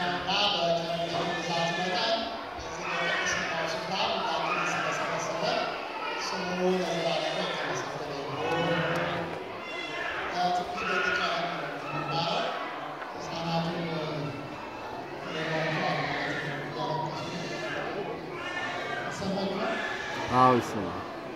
እና በቀረበው ብዛት መጠን በዚህ በቅድስናው ስፍራ ሁላችንን ስለሰበሰበ ስሙ ለዘላለም የተመሰገነ ይሁን። ከጥቂት ደቂቃ የምንማረው ሕፃናቱን ይሰማችኋል? አዎ ይሰማል።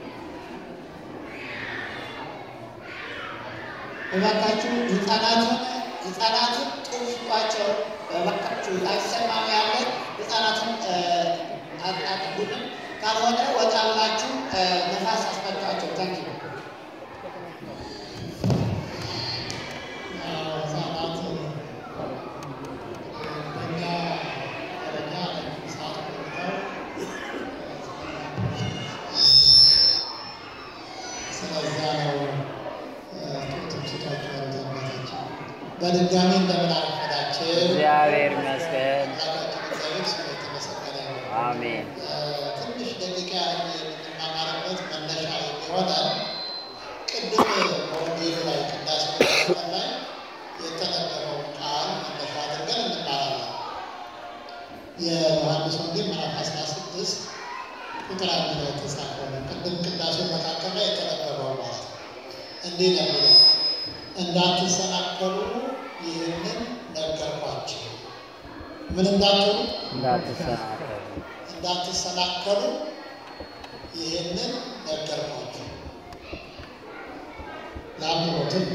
እባካችሁ ህፃናቱን ህፃናቱን ጥሩባቸው። እባካችሁ አይሰማም ያለ ህፃናቱን አጥቡንም ካልሆነ ወጣ ብላችሁ ነፋስ አስመጣቸው። ታንኪ ህፃናት በእኛ ደረጃ ሰዓት ቆይተው ስለዛ ነው በድጋሚ እንደምን አረፈዳችሁ። እግዚአብሔር ይመስገን። አምላካችን እግዚአብሔር ስሙ የተመሰገነ ይሁን። አሜን። ትንሽ ደቂቃ የምንማማርበት መነሻ የሚሆነን ቅድም በወንጌሉ ላይ ቅዳሴ መካከል ላይ የተነገረውን ቃል መነሻ አድርገን እንማራለን። የዮሐንስ ወንጌል ምዕራፍ 16 ቁጥር አንድ ላይ የተጻፈው ነው። ቅድም ቅዳሴ መካከል ላይ የተነበበው ማለት ነው። እንዲህ ነው የሚለው እንዳትሰናከሉ ይህንን ነገርኳችሁ። ምን እንዳትሉ እንዳትሰናከሉ እንዳትሰናከሉ ይህንን ነገርኳችሁ። ለአምሮትም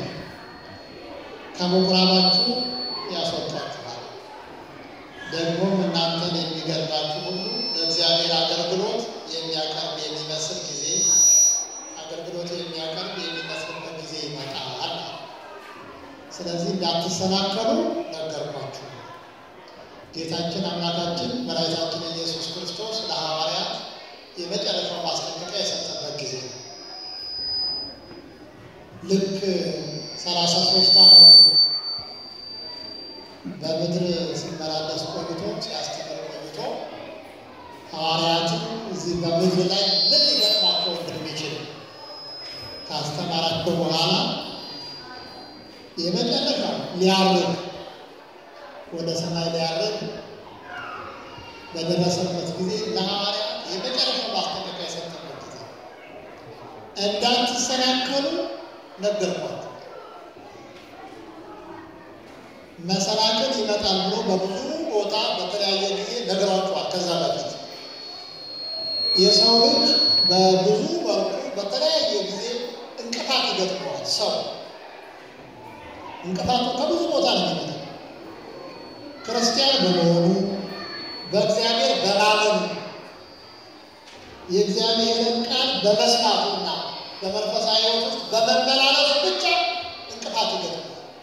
ከምኩራባችሁ ያስወጣችኋል፣ ደግሞም እናንተን የሚገድላችሁ ሁሉ ለእግዚአብሔር አገልግሎት የሚያቀርብ የሚመስል ጊዜ አገልግሎት የሚያቀርብ የሚመስልበት ጊዜ ይመጣል። ስለዚህ እንዳትሰናከሉ ነገርኳችሁ። ጌታችን አምላካችን መድኃኒታችን ኢየሱስ ክርስቶስ ለሐዋርያት የመጨረሻው ማስጠንቀቂያ የሰጠበት ጊዜ ነው። ልክ ሰላሳ ሶስት ዓመቱ በምድር ሲመላለስ ቆይቶ ሲያስተምር ቆይቶ ሐዋርያትን እዚህ በምድር ላይ ምን ሊገጥማቸው እንደሚችል ካስተማራቸው በኋላ የመጨረሻ ሊያርግ ወደ ሰማይ ሊያርግ በደረሰበት ጊዜ ለሐዋርያት የመጨረሻ ማስጠንቀቂያ የሰጠበት ጊዜ እንዳትሰናከሉ ነገርኳቸው። መሰናክል ይመጣል ብሎ በብዙ ቦታ በተለያየ ጊዜ ነግሯቸዋል። ከዛ በፊት የሰው ልጅ በብዙ መልኩ በተለያየ ጊዜ እንቅፋት ይገጥመዋል። ሰው እንቅፋቱ ከብዙ ቦታ ነው የሚመጣው። ክርስቲያን በመሆኑ በእግዚአብሔር በማመኑ የእግዚአብሔርን ቃል በመስማቱና በመንፈሳዊ ሕይወት ውስጥ በመመላለሱ ብቻ እንቅፋት ይገጥመዋል።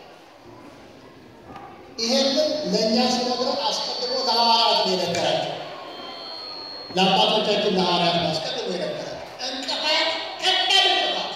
ይሄንን ለእኛ ሲነግረን አስቀድሞ ለሐዋርያት ነው የነገራቸው። ለአባቶቻችን ለሐዋርያት ነው አስቀድሞ የነገራቸው። እንቅፋት፣ ከባድ እንቅፋት፣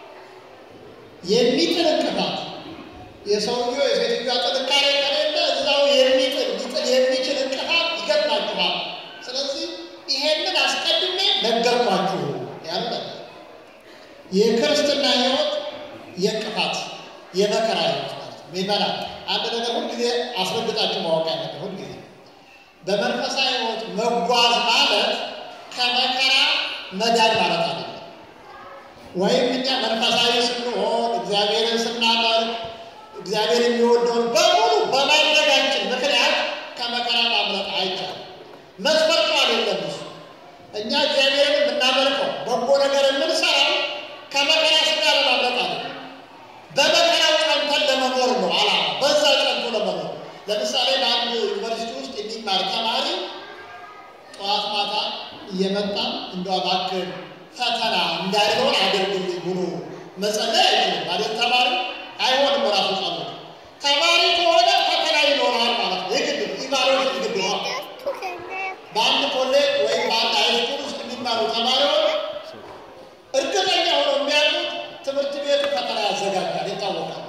የሚጥል እንቅፋት የሰውየው የሴትዮዋ ጥንካሬ ከሌለ እዛው የሚጥል ሊጥል የሚችል እንቅፋት ይገጥማችኋል። ስለዚህ ይሄንን አስቀድሜ ነገርኳችሁ ያሉ ነበር። የክርስትና ሕይወት የእንቅፋት የመከራ ሕይወት ማለት ነው። ሚመናል አንድ ነገር ሁልጊዜ አስረግጣችሁ ማወቅ ያለብን ሁልጊዜ በመንፈሳዊ ሕይወት መጓዝ ማለት ከመከራ መዳን ማለት አይደለም። ወይም እኛ መንፈሳዊ ስንሆን እግዚአብሔርን ስናመልክ እግዚአብሔር የሚወደውን በሙሉ በማድረጋችን ምክንያት ከመከራ ማምለጥ አይቻልም። መስፈርቱ አይደለም እሱ። እኛ እግዚአብሔርን የምናመልከው በጎ ነገር የምንሰራው ከመከራ ስጋ ለማምለጥ አይደለም። በመከራው ጸንተን ለመኖር ነው ዓላማ። በዛ ጸንቶ ለመኖር ለምሳሌ በአንድ ዩኒቨርሲቲ ውስጥ የሚማር ተማሪ ጠዋት ማታ እየመጣ እንደ እባክህ ፈተና እንዳይሆን አድርግልኝ ብሎ መጸለይ አይችልም ማለት ተማሪ አይሆንም። ራሱ ጸሎት ተማሪ ከሆነ ፈተና ይኖራል ማለት ነው። የግድ ኢቫሉዌሽን ግድ ነው። በአንድ ኮሌጅ ወይም በአንድ ሃይስኩል ውስጥ የሚማሩ ተማሪዎች እርግጠኛ ሆነው የሚያሉት ትምህርት ቤቱ ፈተና ያዘጋጃል፣ ይታወቃል።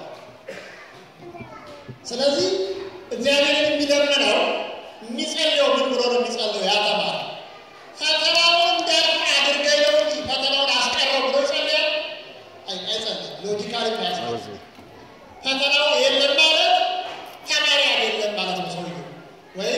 ስለዚህ እግዚአብሔርን የሚለምነው የሚጸልየው ምን ብሎ ነው የሚጸልየው? ያ ተማሪ ፈተናውን እንዳልፍ አድርገኝ ነው እንጂ ፈተናውን አስቀረው ብሎ ይጸልያል? አይ- አይጸልይም። ሎጂካሊ ያስቀር ፈተናው የለም ማለት ተማሪ አይደለም ማለት ነው ሰውየው። ወይ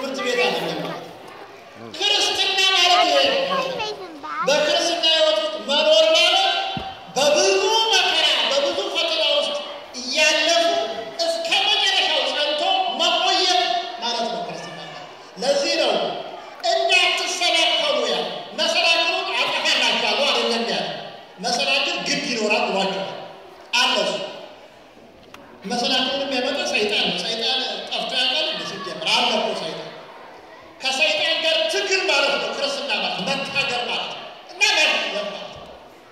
ትምህርት ቤት አይደለም ማለት ነው። ክርስትና ማለት ይሄ ነው። በክርስትና ሕይወት ውስጥ መኖር ማለት በብዙ መከራ በብዙ ፈተና ውስጥ እያለፉ እስከ መጨረሻው ጸንቶ መቆየት ማለት ነው ክርስትና ማለት። ለዚህ ነው እንዳትሰናከሉ ያ መሰናክሉን አጠፋላችኋለሁ አይደለም ያለ መሰናክል ግድ ይኖራል ብሏቸዋል። አለ እሱ መሰናክሉን የሚያመጣ ሰይጣን ነው። ሰይጣን ጠፍቶ ያውቃል እንደ ሲጀምር አለ እኮ ሰይጣን ከሰይጣን ጋር ትግል ማለት ነው ክርስትና ማለት መታገል ማለት ነው እና ማሸነፍ ማለት ነው።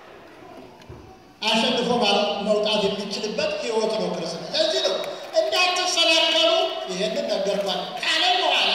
አሸንፎ ማለት መውጣት የሚችልበት ህይወት ነው ክርስትና። ለዚህ ነው እንዳትሰናከሉ ይሄንን ነገርኳል ካለ በኋላ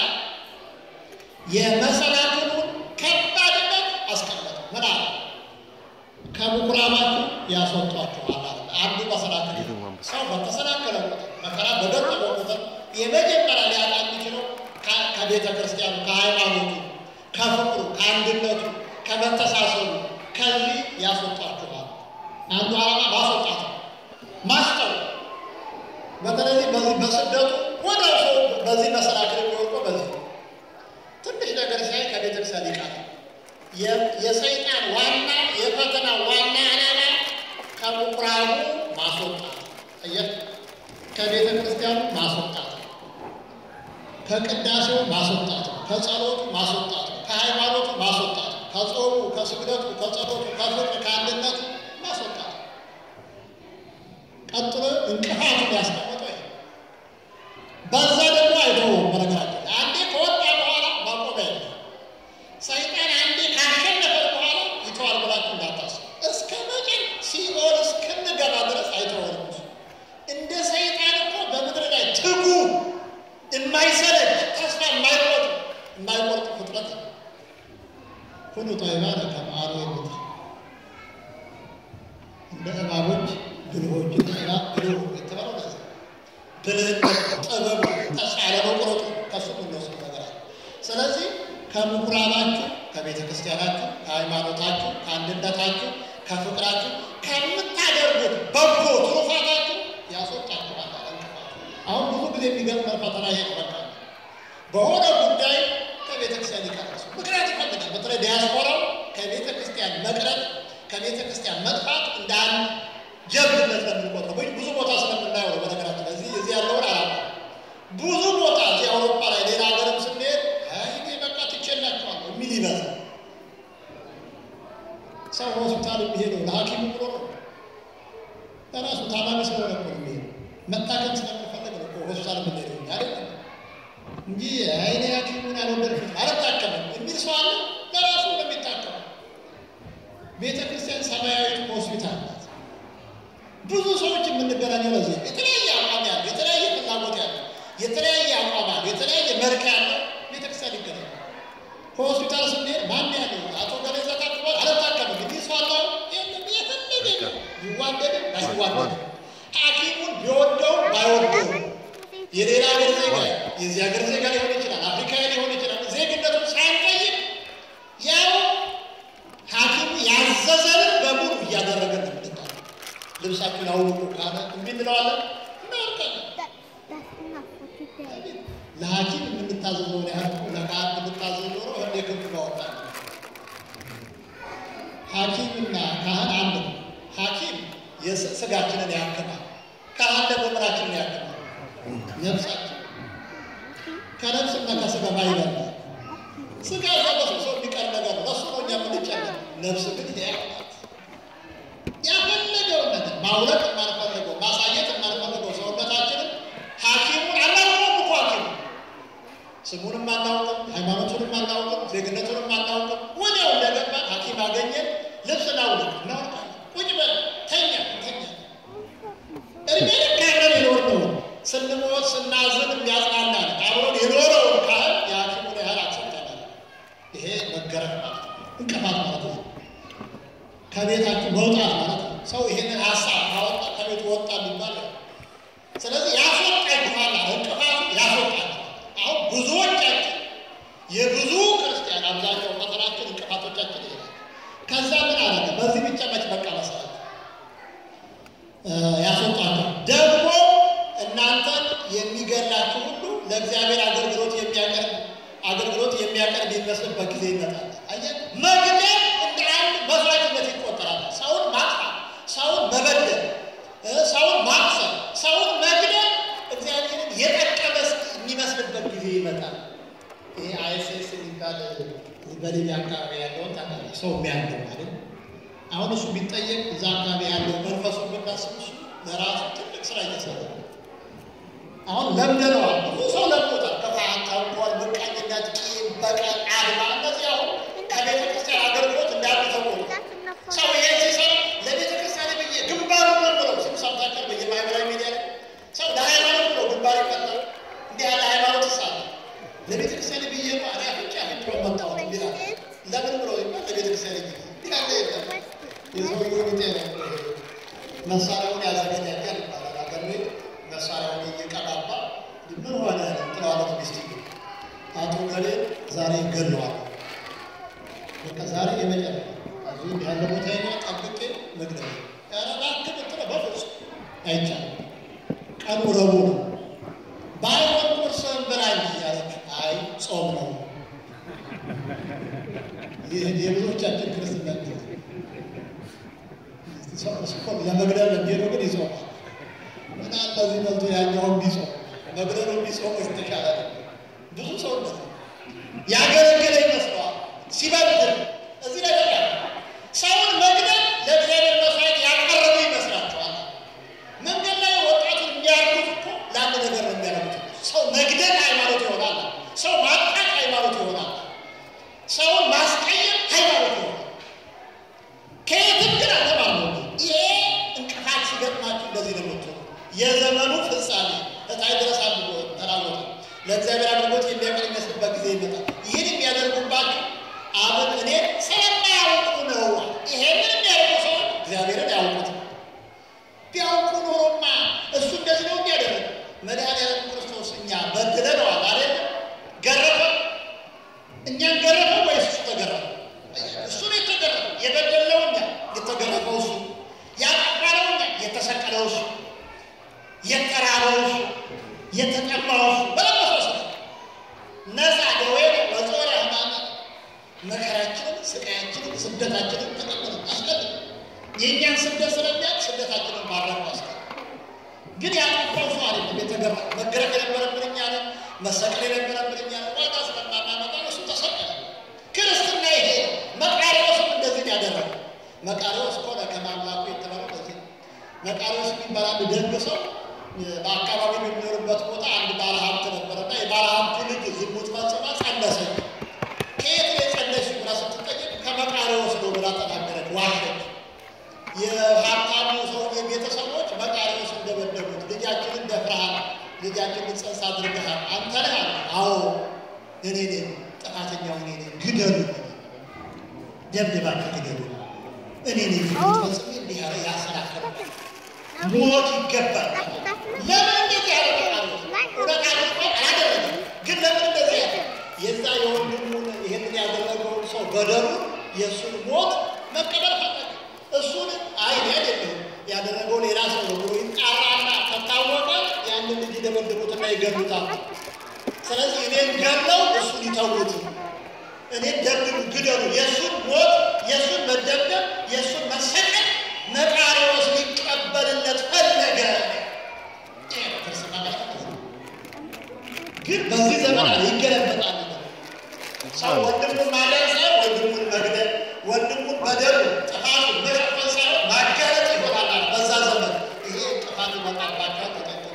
የመሰናክሉን ከባድነት አስቀመጠ። ምን አለ? ከምኩራባችሁ ያስወጧችኋል አለ። አንዱ መሰናክል ይሄ ነው። ሰው በተሰናከለ ቁጥር መከራ በገጠመው ቁጥር የመጀመሪያ ሊያጣ የሚችለው ከ- ከቤተ ክርስቲያኑ፣ ከሃይማኖቱ፣ ከፍቅሩ፣ ከአንድነቱ፣ ከመተሳሰቡ ከዚህ ያስወጧችኋል። አንዱ ዓላማ ማስወጣት ነው፣ ማስጠው በተለይ በዚህ በስደቱ ወደ ሰው በዚህ መሰናክል የሚወድቀው በዚህ ነው። ትንሽ ነገር ሲያይ ከቤተ ክርስቲያን ይቃል። የሰይጣን ዋና የፈተና ዋና ዓላማ ከምኩራቡ ማስወጣት እየ ከቤተ ክርስቲያኑ ማስወጣት ከቅዳሴው ማስወጣት ከጸሎቱ ማስወጣት ከሃይማኖቱ ማስወጣት ከጾሙ ከስግደቱ ከጸሎቱ ከፍቅር ከአንድነቱ ማስወጣት ቀጥሎ እንቅፋቱን ያስቀመጠው ይሄ በዛ ደግሞ አይተወውም። በነገራችን ላይ አንዴ ከወጣ በኋላ ማቆሚያ የለም። ሰይጣን አንዴ ካሸነፈ በኋላ ይተዋል ብላችሁ እንዳታስቡ። እስከ መጨረሻ ሲኦል እስክንገባ ድረስ አይተወንም። እሱ እንደ ሰይጣን እኮ በምድር ላይ ትጉ የማይሰለች ተስፋ የማይቆርጥ የማይቆርጥ ፍጥረት ነው። ሁሉ ጠቢባነ ከመ አርዌ ምድር እንደ እባቦች ብልሆች እባብ ብልህ የተባለው ለዚህ ነው። ብልህነት፣ ጥበብ፣ ተስፋ ያለመቁረጡ ከሱ የምንወስዱ ነገር አለ። ስለዚህ ከምኩራባችሁ፣ ከቤተ ክርስቲያናችሁ፣ ከሃይማኖታችሁ፣ ከአንድነታችሁ፣ ከፍቅራችሁ ከምታደርጉት በጎ ትሩፋታችሁ ያስወጣችኋል አለ እንቅፋቱ። አሁን ብዙ ጊዜ የሚገጥመን ፈተና ይሄ ነው። በቃ በሆነ ጉዳይ ከቤተ ክርስቲያን ይቀራሱ ምክንያት ይፈልጋል። በተለይ ዲያስፖራው ከቤተ ክርስቲያን መቅረት ከቤተ ክርስቲያን መጥፋት እንደ አንድ ጀብድነት ነው የምንቆጥረው። ብዙ- ብዙ ቦታ ስለምናየው ነው። በነገራችን ላይ እዚህ እዚህ ያለውን አላ ብዙ ቦታ እዚህ አውሮፓ ላይ ሌላ ሀገርም ስንሄድ አይ እኔ በቃ ትቼላችኋለሁ የሚል ይበዛል። ሰው ሆስፒታል የሚሄደው ለሐኪሙ ብሎ ነው። ለራሱ ታማሚ ስለሆነ እኮ ነው የሚሄደው። መታከም ስለሚፈልግ ነው እኮ ሆስፒታል የምንሄደው እኛ አይደለም እንጂ አይ እኔ ሐኪሙን አልወደድኩትም አልታከምም የሚል ሰው አለ። ለራሱ እንደሚታከም ቤተ ክርስቲያን ሰማያዊት ሆስፒታል ናት። ብዙ ሰዎች የምንገናኘው ለዚህ ነው። የተለያየ አቋም ያለው የተለያየ ፍላጎት ያለው የተለያየ አቋም ያለው የተለያየ መልክ ያለው ቤተክርስቲያን ይገናኛል። ከሆስፒታል ስንሄድ ማን ያለው አቶ ገሌዛ ታክሟል አልታከምም እንዲህ ሰው አለው የለም የፈለገ ይዋደድም ባይዋደድም ሐኪሙን ቢወደውም ባይወደውም የሌላ ሀገር ዜጋ የዚህ ሀገር ዜጋ ሊሆን ይችላል፣ አፍሪካዊ ሊሆን ይችላል። ዜግነቱን ሳንጠይቅ ያው ሐኪሙ ያዘዘንን በሙሉ እያደረገን ነው የምንጣለው። ልብሳችሁን አውልቁ ካለ እምቢ እንለዋለን፣ እናወልቃለን። ለሐኪም የምንታዘዘውን ያህል እኮ ለካህን የምንታዘዝ ኖሮ ህንዴ ክንፍ ባወጣ ሐኪምና ካህን አንድ ነው። ሐኪም የስ- ስጋችንን ያክማል፣ ካህን ደግሞ ምናችንን ያክማል? ነፍሳችን ከነፍስና ከስጋ ማይበላል። ስጋ ተበስብሶ የሚቀር ነገር ነው። ለሱ ነው እኛ የምንጨነቅ። ነፍስ ግን ሕያው ናት። ያፈለገውን ነገር ማውለቅ የማንፈልገው ማሳየት የማንፈልገው ሰውነታችንን ሐኪሙን አናውቅም እኮ ሐኪሙ ስሙንም አናውቅም፣ ሃይማኖቱንም አናውቅም፣ ዜግነቱንም አናውቅም። ወዲያው እንደገባን ሐኪም አገኘን፣ ልብስ እናውልቅ፣ እናወልቃለን። ቁጭ በል ተኛ ተኛ እድሜ ልክ አብረን የኖርነው ስንሞት ስናዝን የሚያጽናናን አብሮን የኖረውን ካህል የሐኪሙን ያህል አክሰብተናል። ይሄ መገረፍ ማለት ነው። እንቅፋት ማለት ነው። ከቤታችሁ መውጣት ማለት ነው። ሰው ይሄንን ሀሳብ ካወጣ ከቤቱ ወጣ የሚባል ነው። ስለዚህ ያስወጣችኋል አለ። እንቅፋቱ ያስወጣችኋል። አሁን ብዙዎቻችን የብዙ ክርስቲያን አብዛኛው ፈተናችን እንቅፋቶቻችን ይሄ ናቸው። ከዛ ምን አደረገ? በዚህ ብቻ መች በቃ መሰላችሁ ያስወጣቸው ደግሞ እናንተን የሚገላችሁ ሁሉ ለእግዚአብሔር አገልግሎት የሚያቀርብ አገልግሎት የሚያቀርብ የሚመስልበት ጊዜ ይመጣል። አየህ፣ መግደል እንደ አንድ መስዋዕትነት ይቆጠራል። ሰውን ማጥፋት፣ ሰውን መበደል፣ እ ሰውን ማቅሰል፣ ሰውን መግደል እግዚአብሔርን የጠቀመ የሚመስልበት ጊዜ ይመጣል። ይሄ አይኤስኤስ የሚባል በሊቢያ አካባቢ ያለውን ታውቃለህ፣ ሰው የሚያንገው ማለት አሁን እሱ ቢጠየቅ እዛ አካባቢ ያለው መንፈሱ ብናስብ እሱ ለራሱ ትልቅ ስራ እየሰራ ነው። አሁን ለምደነዋል። ብዙ ሰው ለምዶታል። ክፋት፣ ተንኮል፣ ምቀኝነት፣ ቂም፣ በቀል፣ አድማ እነዚህ አሁን ከቤተ ክርስቲያን አገልግሎት እንዳሉ ተቆሉ። ሰው ይሄን ሲሰራ ለቤተ ክርስቲያን ብዬ ግንባሩ ነው ብለው ስም ሰምታችኋል። በየማህበራዊ ሚዲያ ላይ ሰው ለሃይማኖት ብሎ ግንባር ይቀጣል። እንዲህ ያለ ሃይማኖት ይሳለ ለቤተ ክርስቲያን ብዬ ማ እኔ አፍንጫ አፍንጫ መጣሁ እንዲህ አለ። ለምን ብሎ ይባል ለቤተ ክርስቲያን ብዬ እንዲህ ያለ የለም። የሰውየው ቢጤ ነው መሳሪያውን ያዘገጃጃል ይባላል። አገር ቤት መሳሪያውን እየቀባባ ምን ሆነ ትለዋለች ሚስት አቶ ገሌ ዛሬ ገለዋል። በቃ ዛሬ የመጨረሻ እዚህ ያለ ቦታ ና ጠብቄ መግደል ያረባክ ብትለ በፍጹም አይቻልም። ቀኑ ረቡዕ ነው። ባይሆን ቁርስን ብላኝ እያለች አይ ጾም ነው። ይህ የብዙዎቻችን ክርስትና ጊዜ ሰው ለመግደል የሚሄዱ ግን ይጾማል። እና እንደዚህ መልቶ ያኛውን ቢጾም መግደሉ ቢጾም የተሻለ ነው። ብዙ ሰው ነው ያገለገለ ይመስለዋል ሲበድል እዚህ ላይ በቃ ሰውን መግደል ለእግዚአብሔር መስዋዕት ያቀረቡ ይመስላችኋል። መንገድ ላይ ወጣቱን የሚያርጉት እኮ ለአንድ ነገር ነው የሚያደርጉት። ሰው መግደል ሃይማኖት ይሆናል። ሰው ማጥቃት ሃይማኖት ይሆናል። ሰውን ማስቀየም ሃይማኖት ይሆናል። ከየትም ግን አልተማርነው። ይሄ እንቅፋት ሲገጥማችሁ እንደዚህ ነው የምትሆኑ። የዘመኑ ፍጻሜ እታይ ድረስ አድርጎ ተናወጠ። ለእግዚአብሔር አድርጎት የሚያቀር የሚመስልበት ጊዜ ይመጣል። ይህን የሚያደርጉባችሁ አብን እኔ ስለማያውቁ ነው። ይሄንን የሚያደርጉ ሰዎች እግዚአብሔርን ያውቁት ቢያውቁ ኖሮማ እሱ እንደዚህ ነው እንዲያደርግ መድኃኒዓለም ክርስቶስ እኛ በድለነዋል አይደል? ገረፈ እኛን ገረፈ ወይስ እሱ ተገረፈ? እሱ ነው የተገረፈው። የበደለው እኛ የተገረፈው እሱ፣ ያጠፋነው እኛ የተሰቀለው እሱ፣ የተራበው እሱ፣ የተጠማው እሱ በለበሰው እሱ ነፃ ደዌ ወጾረ ሕማማት መከራችንን፣ ስቃያችንን፣ ስደታችንን ተቀበለ አስቀድም የእኛን ስደት ስለሚያውቅ ስደታችንን ማድረግ አስቀ ግን ያጠፋው ሰው አይደለም የተገባ መገረፍ የነበረብን እኛ ነን። መሰቀል የነበረብን እኛ ነን። ዋጋ ስለማናመጣ እሱ ተሰቀለ። ክርስትና ይሄ ነው። መቃሪዎስም እንደዚህ ነው ያደረገው። መቃሪዎስ ከሆነ ከማምላኩ የተባለው በዚህ ነው። መቃሪዎስ የሚባል አንድ ደግ ሰው በአካባቢ የሚኖርበት ቦታ አንድ ባለ ሀብት ነበረና የባለ ሀብቱ ልጅ ዝሙት ፈጽማ ጸነሰች። ከየት ነው የጸነስሽው ብላ ስትጠየቅ ከመቃሪዎስ ነው ብላ ተናገረች። ዋሸች። የሀብታሙ ሰውዬ ቤተሰቦች መቃሪዎስ እንደበደቡት ልጃችንን ደፍረሃል፣ ልጃችንን ጽንስ አድርገሃል፣ አንተ ነህ አለ። አዎ እኔ ነኝ፣ ጥፋተኛው እኔ ነኝ፣ ግደሉ፣ ደብድባችሁ ግደሉ፣ እኔ ነኝ ፈጽሜ እንዲህ ያለ ያሰናከሉ ሞት ይገባል። ለምን እንደዚህ ያለ መቃሪዎስ እውነት አድርጎ አላደረገም፣ ግን ለምን እንደዚህ ያለ የዛ የወንድሙን ይህንን ያደረገውን ሰው በደሉ የእሱን ሞት መቀበል ፈለገ። እሱን አይ እኔ አይደለሁም ያደረገው ሌላ ሰው ነው ብሎ ይጣራና ከታወቀ ያንን ልጅ ይደበድቡትና ይገሉታል። ስለዚህ እኔን ገለው እሱን ይተዉት፣ እኔን ደብድቡ፣ ግደሉ። የእሱን ሞት፣ የእሱን መደብደብ፣ የእሱን መሰቀል መቃሪዎስ ሊቀበልለት ፈለገ። ይሄ ነው ክርስትና ማለት። ግን በዚህ ዘመን ይገለበጣል። ሰው ወንድሙን ማዳን ሳይሆን ወንድሙን መግደል፣ ወንድሙን በደሉ ጥፋቱን መሸፈን ሳይሆን ማጋለጥ ይሆናል። በዛ ዘመን ይሄ ጥፋት ይመጣባቸዋል። ተጠንቀቁ።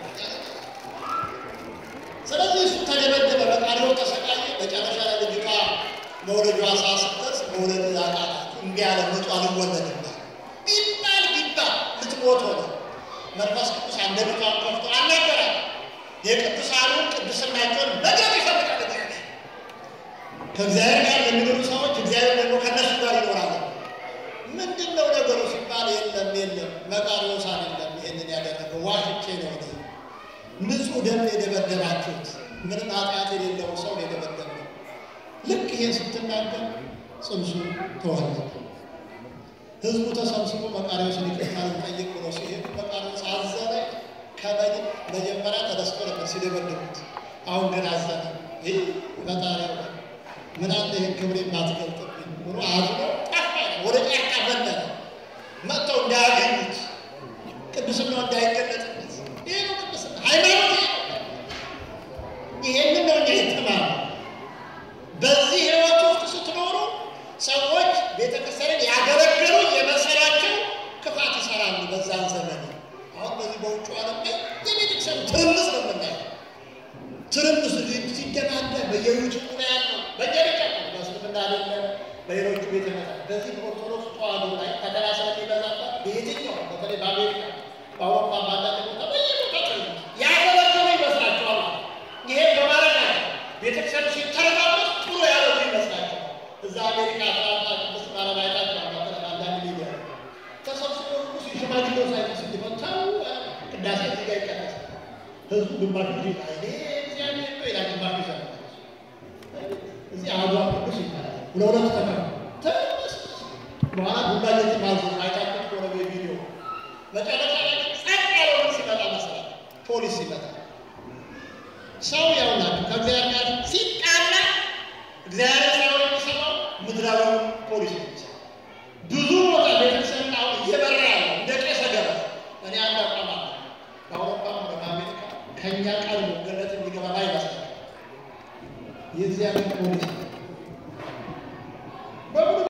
ስለዚህ እሱ ተደበደበ፣ በቃሊዮ ተሰቃየ። መጨረሻ ላይ ልጅቷ መውለጇ ሰዓት ስትደርስ መውለድ አቃታት። እምቢ አለ፣ ምጧ አልወለድም ቢባል ቢባል ልትሞት ሆነ። መንፈስ ቅዱስ አንደበቷን ከፍቶ አልነበረም። የቅዱሳኑን ቅድስናቸውን መግለጥ ይፈልጋል እግዚአብሔር ከእግዚአብሔር ጋር የሚኖሩ ሰዎች እግዚአብሔር ደግሞ ከእነሱ ጋር ይኖራሉ። ምንድን ነው ነገሩ ሲባል የለም የለም መቃሪዎስ አይደለም ይህንን ያደረገው ዋሽቼ ነው እኔ ንጹሕ ደም የደበደባችሁት ምንም ኃጢአት የሌለው ሰው የደበደበው። ልክ ይሄን ስትናገር ጽንሱ ተወለደ። ህዝቡ ተሰብስቦ መቃሪዎስን ይቅርታ ልንጠይቅ ብሎ ሲሄዱ መቃሪዎስ አዘነ። ከመጀመሪያ ተደስቶ ነበር ሲደበድቡት፣ አሁን ግን አዘነ። ይህ ፈጣሪ ምን አለ ይህን ክብሬ ማትገልጥብኝ ብሎ አዝኖ ጠፋ። ወደ ጫካ በነነ መጥተው እንዳያገኙት ቅዱስናው እንዳይገለጥበት። ይህ ነው ቅዱስና ሃይማኖት። ይሄንን ነው እኛ የተማርነው። በዚህ ህይወት ውስጥ ስትኖሩ ሰዎች ቤተክርስቲያንን ያገለገሉ የመሰላቸው ክፋት ይሰራሉ። በዛን ዘመን አሁን በዚህ በውጭ ዓለም ላይ የቤተክርስቲያኑ ትርምስ ነው የምናየው። ትርምስ ሲደናደ በየዩቱቡ ላይ ያለው በየቤተ በእስልምና አለ በሌሎቹ ቤተ እምነት በዚህ በኦርቶዶክስ ተዋህዶ ላይ ፈተና ስለሚበዛበት በየትኛው በተለይ በአሜሪካ በአውሮፓ ባንዳንድ ቦታ በየቦታ ትርምስ ያገለገሉ ይመስላቸዋል። ይሄ በማድረጋቸው ቤተክርስቲያኑ ሲተረማመስ ጥሩ ያደረጉ ይመስላቸዋል። እዛ አሜሪካ አትላንታ ቅድስት ማርያም አይታችሁ አንዳንድ ሚዲያ ተሰብስቦ ሁሉ ሽማግሌው ሳይቀር ሲመታው ቅዳሴ እዚህ ጋር ይቀደሳል። ህዝቡ ግማሹ ጊዜ አይኔ እግዚአብሔር ነው ይላል፣ ግማሹ ይሰማል። እዚህ አሐዱ ቅዱስ ይባላል። ለሁለት ተከፍ ትርምስ በኋላ ቡላ እየተማዙ አይታችሁ ከሆነ በቪዲዮ መጨረሻ ላይ ጸጥ ያለው ሲመጣ መሰላል ፖሊስ ሲመጣ ሰው ያውላችሁ ከእግዚአብሔር ጋር ሲጣላ እግዚአብሔር ሳይሆን የሚሰማው ምድራዊውን ፖሊስ ነው የሚሰማው። ብዙ ቦታ ቤተክርስቲያን አሁን እየበራ ያለው እንደ ቄሰ ገበዝ እኔ አንድ አቋም አለ። በአውሮፓም ሆነ በአሜሪካ ከእኛ ቃል ገነት የሚገባ ላይ ይመስላል የእግዚአብሔር ፖሊስ